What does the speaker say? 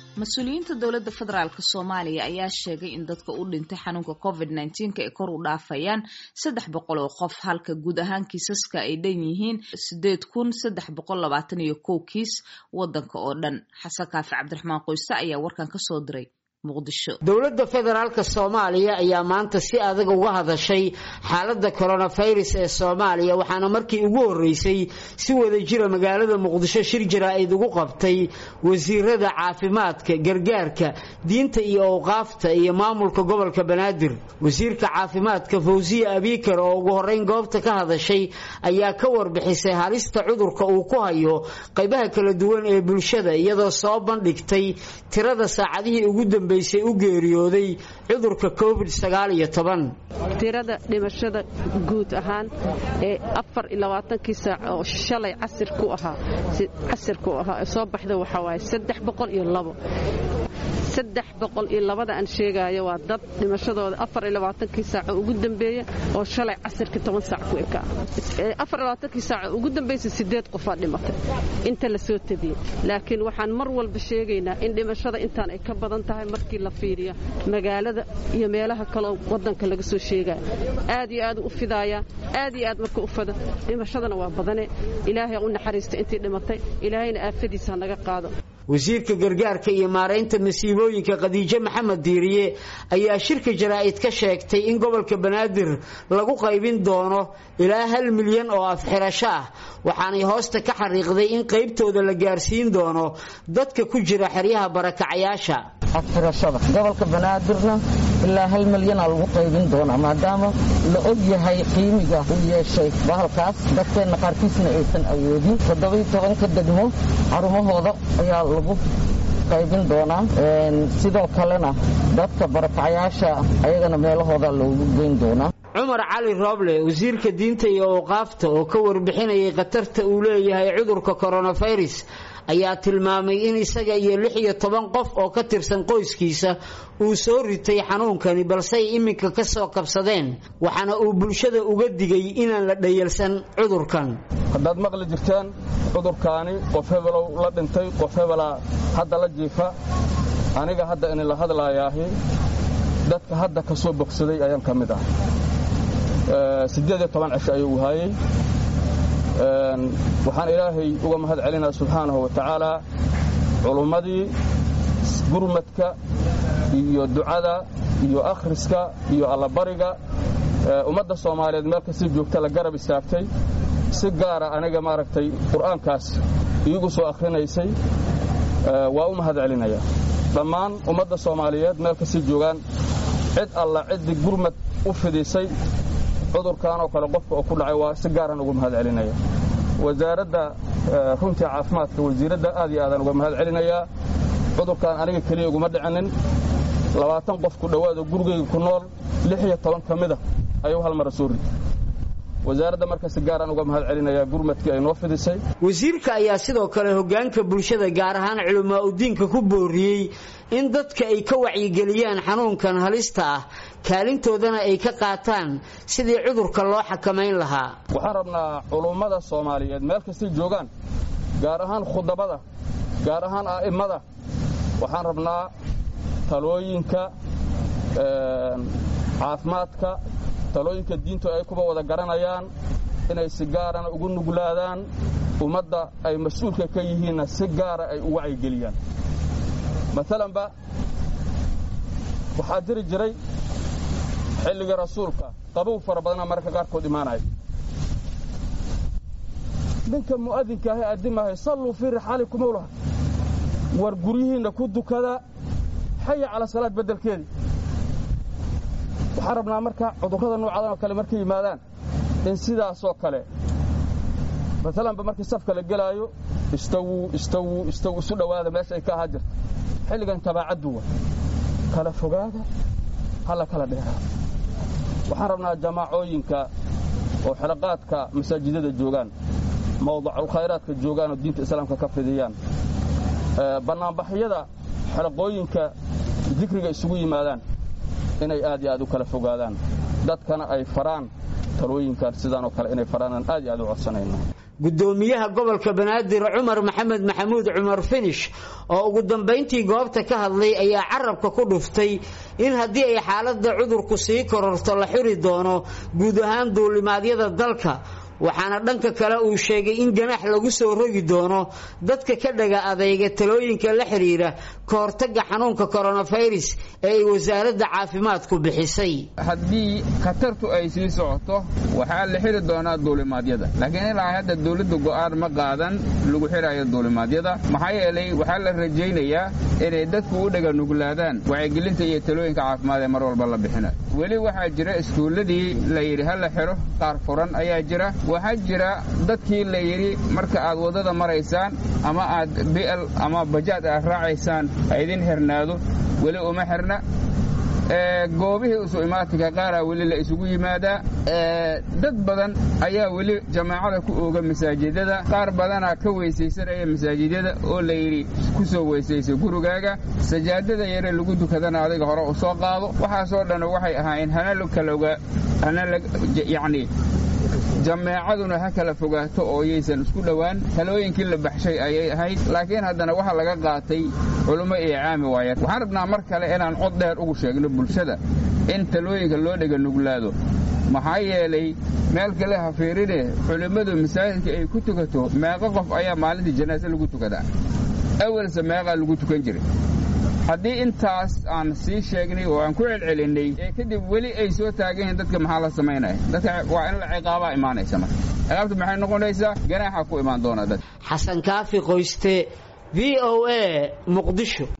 mas-uuliyiinta dowladda federaalk soomaaliya ayaa sheegay in dadka u dhintay xanuunka covid nneteen-ka ay kor u dhaafayaan saddex boqol oo qof halka guud ahaan kiisaska ay dhan yihiin sideed kun saddex boqol labaatan iyo kow kiis wadanka oo dhan xasan kaafi cabdiraxmaan qoyse ayaa warkan kasoo diray dowladda federaalka soomaaliya ayaa maanta si adag uga hadashay xaaladda coronavirus ee soomaaliya waxaana markii ugu horreysay si wada jira magaalada muqdisho shir jaraa'id ugu qabtay wasiirada caafimaadka gargaarka diinta iyo awqaafta iyo maamulka gobolka banaadir wasiirka caafimaadka fawsiya abiikar oo ugu horreyn goobta ka hadashay ayaa ka warbixisay halista cudurka uu ku hayo qaybaha kala duwan ee bulshada iyadoo soo bandhigtay tirada saacadihii ugu dambe u geeriyooday cudurka covid tirada dhimashada guud ahaan ee afar iyo labaatankii saac oo shalay casir ku ahaa casir ku ahaa ee soo baxda waxaa waaye saddex boqol iyo labo saddex boqol iyo labada aan sheegaayo waa dad dhimashadooda afar iyo labaatankii saaco ugu dambeeya oo shalay casirkii toban saac ku ekaa afar iyo labaatankii saaco ugu dambaysa sideed qofaa dhimatay inta la soo tabiyey laakiin waxaan mar walba sheegaynaa in dhimashada intaan ay ka badan tahay markii la fiiriyo magaalada iyo meelaha kaleo wadanka laga soo sheegaya aad iyo aad u fidaaya aad iyo aad marka u fado dhimashadana waa badane ilaahay u naxariista intii dhimatay ilaahayna aafadiisa ha naga qaado wasiirka gargaarka iyo maaraynta masiibooyinka khadiijo maxamed diiriye ayaa shirka jaraa'id ka sheegtay in gobolka banaadir lagu qaybin doono ilaa hal milyan oo afxirasho ah waxaanay hoosta ka xariiqday in qaybtooda la gaarsiin doono dadka ku jira xeryaha barakacayaasha afxirashada gobolka banaadirna ilaa hal milyanaa lagu qaybin doonaa maadaama la og yahay qiimiga uu yeeshay bahalkaas dadkeenna qaarkiisna aysan awoodin toddobai tobanka degmo xarumahooda ayaa lagu qaybin doonaa sidoo kalena dadka barakacayaasha ayagana meelahooda loogu geyn doonaa cumar cali rooble wasiirka diinta iyo awqaafta oo ka warbixinayay khatarta uu leeyahay cudurka coronavirus ayaa tilmaamay in isaga iyo lix iyo toban qof oo ka tirsan qoyskiisa uu soo ritay xanuunkani balsey iminka ka soo kabsadeen waxaana uu bulshada uga digay inaan la dhayalsan cudurkan haddaad maqli jirteen cudurkaani qof hebelow la dhintay qof hebelaa hadda la jiifa aniga hadda inila hadlaayaahi dadka hadda ka soo bogsaday ayaan ka mid ah siddeed iyo toban cisho ayuu haayey waxaan ilaahay uga mahad celinaa subxaanahu wa tacaala culummadii gurmadka iyo ducada iyo akhriska iyo allabariga ummadda soomaaliyeed meel kasii joogta la garab istaagtay si gaara aniga maaragtay qur'aankaas iigu soo akhrinaysay waa u mahad celinaya dhammaan ummadda soomaaliyeed meel kasii joogaan cid alla ciddii gurmad u fidisay cudurkan oo kale qofka oo ku dhacay waa si gaaran uga mahad celinaya wasaaradda runtii caafimaadka wasiiradda aad iyo aadaan uga mahad celinayaa cudurkan aniga keliya uguma dhicinin labaatan qof ku dhowaado gurigayga ku nool lix iyo toban ka mida ayuu hal mara soo rid wasaaradda marka si gaaraan uga mahad celinayaa gurmadkii ay noo fidisay wasiirka ayaa sidoo kale hoggaanka bulshada gaar ahaan culamaa udiinka ku booriyey in dadka ay ka wacyigeliyaan xanuunkan halista ah kaalintoodana ay ka qaataan sidii cudurka loo xakamayn lahaa waxaan rabnaa culummada soomaaliyeed meel kastay joogaan gaar ahaan khudabada gaar ahaan a'immada waxaan rabnaa talooyinka caafimaadka talooyinka diintu ay kuba wada garanayaan inay si gaarana ugu nuglaadaan ummadda ay mas-uulka ka yihiinna si gaara ay u wacyigeliyaan maalanba waxaa jiri jiray xilligii rasuulka qabow fara badana mararka qaarkood imaanaya ninka mu'adinka ahe addimahay salluu fii rixaalikum owlaha war guryihiinna ku dukada xaya cala salaad beddelkeedii waxaan rabnaa marka cudurrada noocadan oo kale markay yimaadaan in sidaasoo kale maalanba markii safka la gelaayo istawuu istawuu istaw isu dhowaada meesha ay ka ahaa jirta xilligan tabaacadduwa kala fogaada hala kala dheeraada waxaan rabnaa jamaacooyinka oo xelaqaadka masaajidada joogaan mawdaculkhayraadka joogaan oo diinta islaamka ka fidiyaan bannaanbaxyada xelaqooyinka dikriga isugu yimaadaan inay aad iyo aad u kala fogaadaan dadkana ay faraan talooyinkan sidaanoo kale inay faraanaan aad iyo aad u codsanayno gudoomiyaha gobolka banaadir cumar maxamed maxamuud cumar finish oo ugu dambayntii goobta ka hadlay ayaa carabka ku dhuftay in haddii ay xaaladda cudurku sii kororto la xiri doono guud ahaan duulimaadyada dalka waxaana dhanka kale uu sheegay in ganaax lagu soo rogi doono dadka ka dhaga adeyga talooyinka la xiriira ka hortagga xanuunka koronafirus ee ay wasaaradda caafimaadku bixisay haddii khatartu ay sii socoto waxaa la xiri doonaa duulimaadyada laakiin ilaa hadda dawladdu go'aan ma qaadan lagu xirayo duulimaadyada maxaa yeelay waxaa la rajaynayaa inay dadku u dhaga nuglaadaan wacyigelinta iyo talooyinka caafimaad ee mar walba la bixina weli waxaa jira iskuulladii la yidhi ha la xidho qaar furan ayaa jira waxaa jira dadkii la yidhi marka aad waddada maraysaan ama aad bi'al ama bajaad aad raacaysaan ha idin xirnaado weli uma xirna goobihii isu imaatinka qaaraa weli la isugu yimaadaa dad badan ayaa weli jamaacada ku ooga masaajidada qaar badanaa ka weysaysanaya masaajidyada oo la yidhi ku soo weysaysa gurigaaga sajaadada yare lagu dukadana adiga hore u soo qaado waxaasoo dhan waxay ahaayeen hana kaloga yacni jameecaduna ha kala fogaato oo yaysan isku dhowaan talooyinkii la baxshay ayay ahayd laakiin haddana waxa laga qaatay culummo iyo caami waaya waxaan rabnaa mar kale inaan cod dheer ugu sheegno bulshada in talooyinka loo dhega nuglaado maxaa yeelay meel kale ha fiirine culimmadu masaajidka ay ku tukato meeqo qof ayaa maalintii janaase lagu tukadaa awalse meeqaa lagu tukan jiray haddii intaas aan sii sheegnay oo aan ku celcelinnay ee kadib weli ay soo taagan yihiin dadka maxaa la samaynaya dadka waa in la ciqaabaa imaanaysa marka ciqaabtu maxay noqonaysaa ganaaxa ku imaan doona dad xasan kaafi qoyste v o a muqdisho